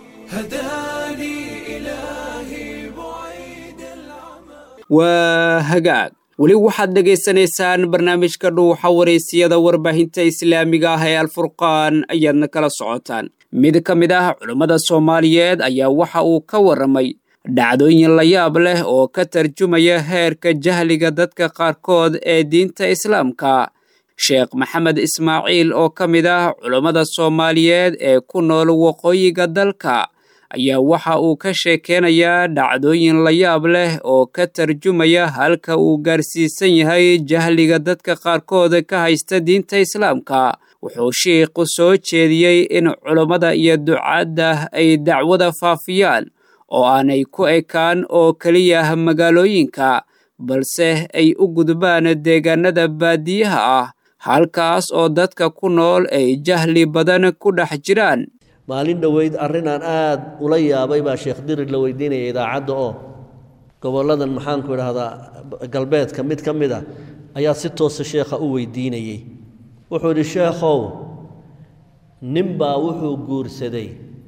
هداني إلهي بعيد العمى waa hagaag weli waxaad dhegaysanaysaan barnaamijka dhuuxa wareysiyada warbaahinta islaamiga ah ee alfurqaan ayaadna kala socotaan mid ka mid ah culummada soomaaliyeed ayaa waxa uu ka warramay dhacdooyin la yaab leh oo ka tarjumaya heerka jahliga dadka qaarkood ee diinta islaamka sheekh maxamed ismaaciil oo ka mid ah culummada soomaaliyeed ee ku nool waqooyiga dalka ayaa waxa uu ka sheekeynayaa dhacdooyin la yaab leh oo ka tarjumaya halka uu gaarsiisan yahay jahliga dadka qaarkood ka haysta diinta islaamka wuxuu shiikhu soo jeediyey in culummada iyo ducaadda ay dacwada faafiyaan oo aanay ku ekaan oo keliya magaalooyinka balse ay u gudbaan deegaanada baadiyaha ah halkaas oo dadka ku nool ay jahli badan ku dhex jiraan maalin dhoweyd arrinaan aada ula yaabay baa sheekh dirir la weydiinaya idaacadda oo gobolladan maxaanku idhaahdaa galbeedka mid ka mid a ayaa si toosa sheekha u weydiinayey wuxuu idhi sheekhow ninbaa wuxuu guursaday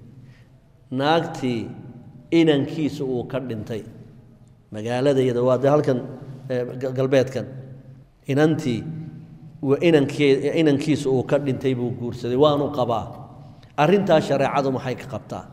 naagtii inankiisa uu ka dhintay magaaladayada waa dee halkan eh, ga- galbeedkan inantii wa inankee inankiisa uu ka dhintay buu guursaday waanu qabaa arrintaa shareecadu maxay ka qabtaa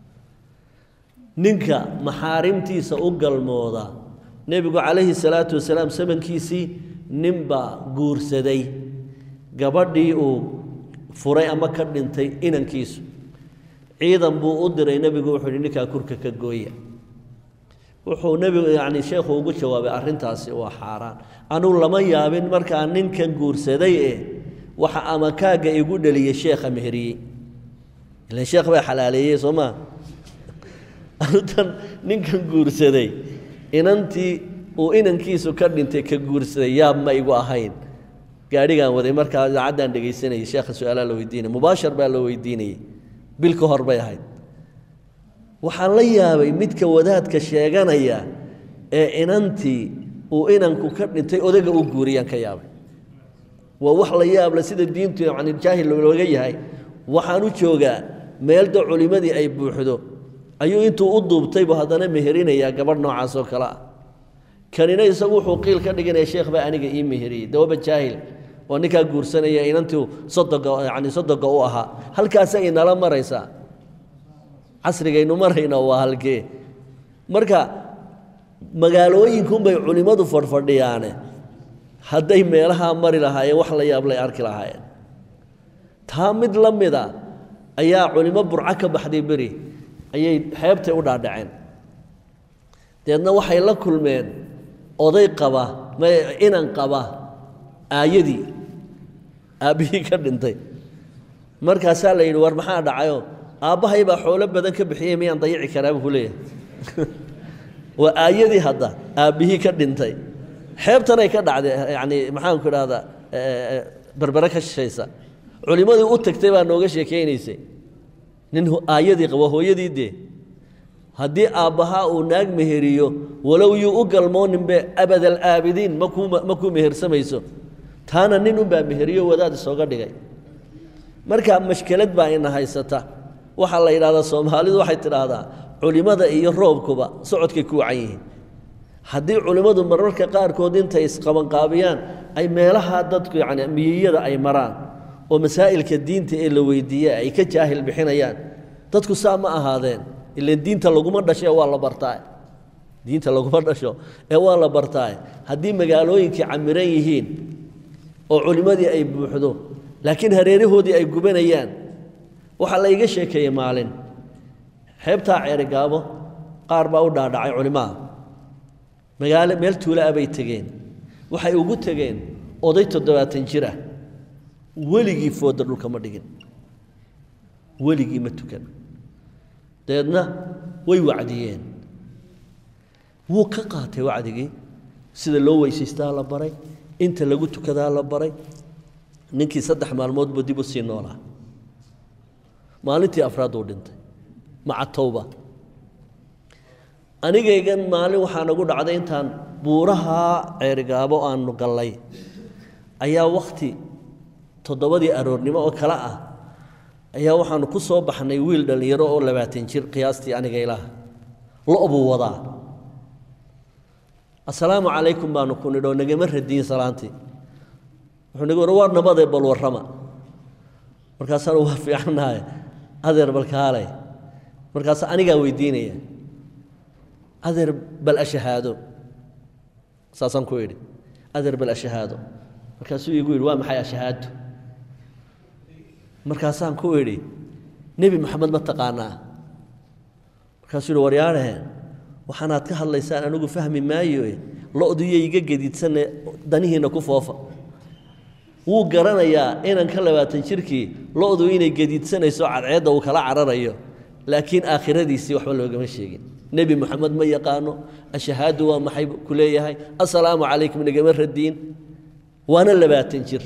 ninka maxaarimtiisa u galmooda nebigu calayhi salaatu wasalaam samankiisii ninbaa guursaday gabadhii uu furay ama ka dhintay inankiisu ciidan buu u diray nebigu wuxuu yidhi ninkaa kurka ka gooya wuxuu nebigu yacni sheekhu ugu jawaabay arrintaasi waa xaaraan anugu lama yaabin markaa ninkan guursaday ee waxa amakaagga igu dhaliyey sheekha meheriyey ilan sheekh baa xalaaleeyey soo maa anutan ninkan guursaday inantii uu inankiisu ka dhintay ka guursaday yaab ma igu ahayn gaadhigaan waday markaa idaacaddaan dhegaysanayay sheekha su-aalaa la weydiinaya mubaashar baa la weydiinayey bil ka hor bay ahayd waxaan la yaabay midka wadaadka sheeganaya ee inantii uu inanku ka dhintay odaga u guuriyaan ka yaabay waa wax la yaab le sida diintu yani jaahil looga yahay waxaan u joogaa meelda culimmadii ay buuxdo ayuu intuu u duubtaybu haddana meherinayaa gabadh noocaas oo kale ah kanina isagu wuxuu qiil ka dhiganaya sheekh baa aniga ii meheriyey dawaba jaahil oo ninkaa guursanaya inantii sodoga yani sodoga u ahaa halkaasay inala maraysaa casrigaynu marayna waa halkee marka magaalooyinkunbay culimmadu fadhfadhiyaane hadday meelahaa mari lahaayeen wax la yaablay arki lahaayeen taa mid la mida ayaa culimo burco ka baxday beri ayay xeebtay u dhaadhaceen deedna waxay la kulmeen oday qaba inan qaba aayadii aabbihii ka dhintay markaasaa la yidhi war maxaa dhacayo aabbahay baa xoolo badan ka bixiyey miyaan dayici karaa buu ku leeyahay waa aayadii hadda aabbihii ka dhintay xeebtanay ka dhacday yacni maxaanku idhahdaa berbere ka shishaysa culimmadii u tagtay baa nooga sheekaynaysay nin aayadii qabo hooyadii dee haddii aabbahaa uu naag meheriyo walow yuu u galmooninbe abadal aabidiin makuu makuu mehersamayso taana nin unbaa meheriyo wadaad isooga dhigay marka mashkelad baa ina haysata waxaa la yidhahdaa soomaalidu waxay tidhaahdaa culimmada iyo roobkuba socodkay ku wacan yihiin haddii culimmadu mararka qaarkood intay isqabanqaabiyaan ay meelaha dadku yacni miyiyada ay maraan oo masaa'ilka diinta ee la weydiiye ay ka jaahil bixinayaan dadku saa ma ahaadeen ilan diinta laguma dhasho ee waa la bartaa diinta laguma dhasho ee waa la bartaa haddii magaalooyinkii camiran yihiin oo culimmadii ay buuxdo laakiin hareerahoodii ay gubanayaan waxaa la iga sheekeeyey maalin xeebtaa ceerigaabo qaar baa u dhaadhacay culimaha magaalo meel tuula ah bay tegeen waxay ugu tegeen oday toddobaatan jir ah weligii fooda dhulka ma dhigin weligii ma tukan dabeedna way wacdiyeen wuu ka qaatay wacdigii sida loo weysaystaa la baray inta lagu tukadaa la baray ninkii saddex maalmoodba dib u sii noolaa maalintii afraad uu dhintay maca towba anigaygan maalin waxaa nagu dhacday intaan buuraha ceerigaabo aanu gallay ayaa wakhti toddobadii aroornimo oo kale ah ayaa waxaanu ku soo baxnay wiil dhallinyaro oo labaatan jir qiyaastii aniga ilaah lo' buu wadaa assalaamu calaykum baanu ku nidhoo nagama radiyin salaantii wuxuu nagu war waar nabadee bal warrama markaasaanu waa fiicannahay adeer balkaale markaas anigaa weydiinaya adeer bal ashahaado saasaan ku idhi adeer bal ashahaado markaasuu igu yidhi waa maxay ashahaado markaasaan ku idhi nebi maxamed ma taqaanaa markaasuu yidhi waryaadhaheen waxaanaad ka hadlaysaan anigu fahmi maayo lo-duyo iga gediidsanne danihiinna ku foofa wuu garanayaa inan ka labaatan jirkii lo-du inay gediidsanayso cadceedda uu kala cararayo laakiin aakhiradiisii waxba loogama sheegin nebi moxamed ma yaqaano ashahaadu waa maxay ku leeyahay assalaamu calaykum nagama radiin waana labaatan jir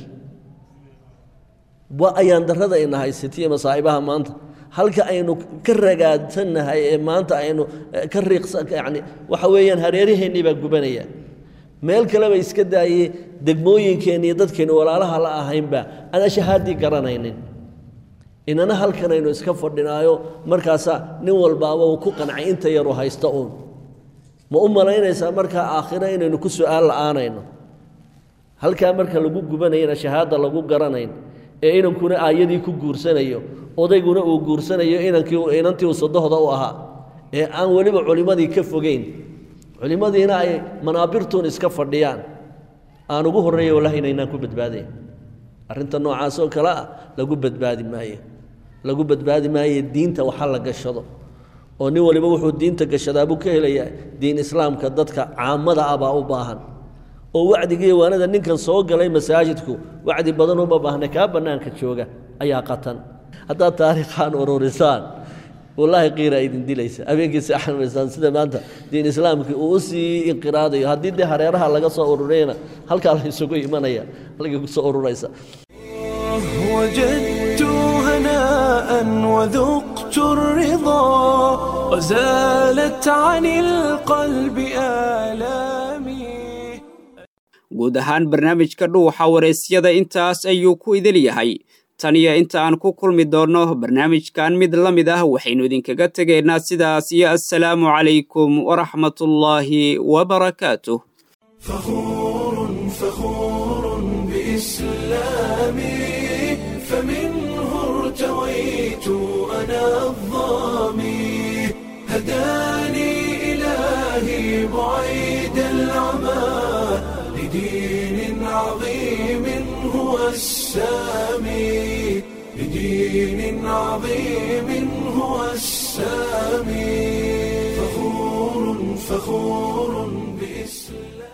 waa ayaan darrada ina haysatiyo masaa'ibaha maanta halka aynu ka ragaadsannahay ee maanta aynu ka riiqsan yani waxa weeyaan hareeraheennii baa gubanaya meel kaleba iska daayey degmooyinkeenni iyo dadkeennu walaalaha la ahaynba aan ashahaaddii garanaynin inana halkan aynu iska fadhinaayo markaasaa nin walbaaba uu ku qancay inta yaru haysta uun ma u malaynaysaa markaa aakhiro inaynu ku su'aal la'aanayno halkaa marka lagu gubanayana shahaada lagu garanayn ee inankuna aayadii ku guursanayo odayguna uu guursanayo inankii inantii uu sadohda u ahaa ee aan weliba culimmadii ka fogeyn culimmadiina ay manaabirtuun iska fadhiyaan aan ugu horreeya wallahi inaynaan ku badbaadayn arrinta noocaas oo kale ah lagu badbaadi maayo lagu badbaadi maayo diinta waxa la gashado oo nin waliba wuxuu diinta gashadaabuu ka helayaa diin islaamka dadka caamada ah baa u baahan oo wacdigiiyo waanada ninkan soo galay masaajidku wacdi badan uma baahna kaa bannaanka jooga ayaa qatan haddaad taariikhaan ururisaan wallaahi qiira idin dilaysa habeenkii seexan maysaan sida maanta diin islaamkii uu u sii inqiraadayo haddii dee hareeraha laga soo ururiyana halkaa la isugu imanaya halkay ku soo ururaysa وجدت هناء وذقت الرضا وزالت عن القلب آلامي guud ahaan barnaamijka dhuuxa waraysyada intaas ayuu ku idil yahay tan iyo inta aan ku kulmi doonno barnaamijkan mid la mid ah waxaynu idinkaga tegaynaa sidaas iyo assalaamu calaykum waraxmatullaahi wabarakaatuh فخور فخور بإسلامي فمنه ارتويت أنا الظامي هداني إلهي بعيد العمى لدين عظيم هو السامي لدين عظيم هو السامي فخور فخور بإسلام